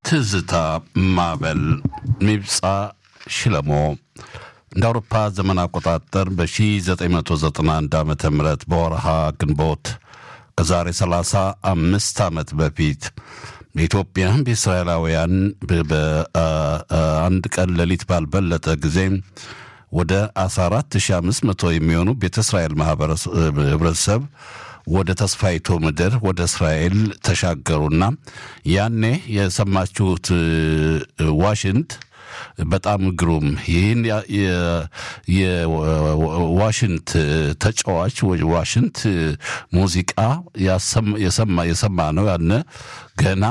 ትዝታ ማዕበል ሚብፃ ሽለሞ እንደ አውሮፓ ዘመን አቆጣጠር በ1991 ዓ ም በወርሃ ግንቦት ከዛሬ 35 ዓመት በፊት በኢትዮጵያ በእስራኤላውያን በአንድ ቀን ሌሊት ባልበለጠ ጊዜ ወደ 14500 የሚሆኑ ቤተ እስራኤል ህብረተሰብ ወደ ተስፋይቱ ምድር ወደ እስራኤል ተሻገሩና ያኔ የሰማችሁት ዋሽንት በጣም ግሩም ይህን የዋሽንት ተጫዋች ዋሽንት ሙዚቃ የሰማ ነው ያነ ገና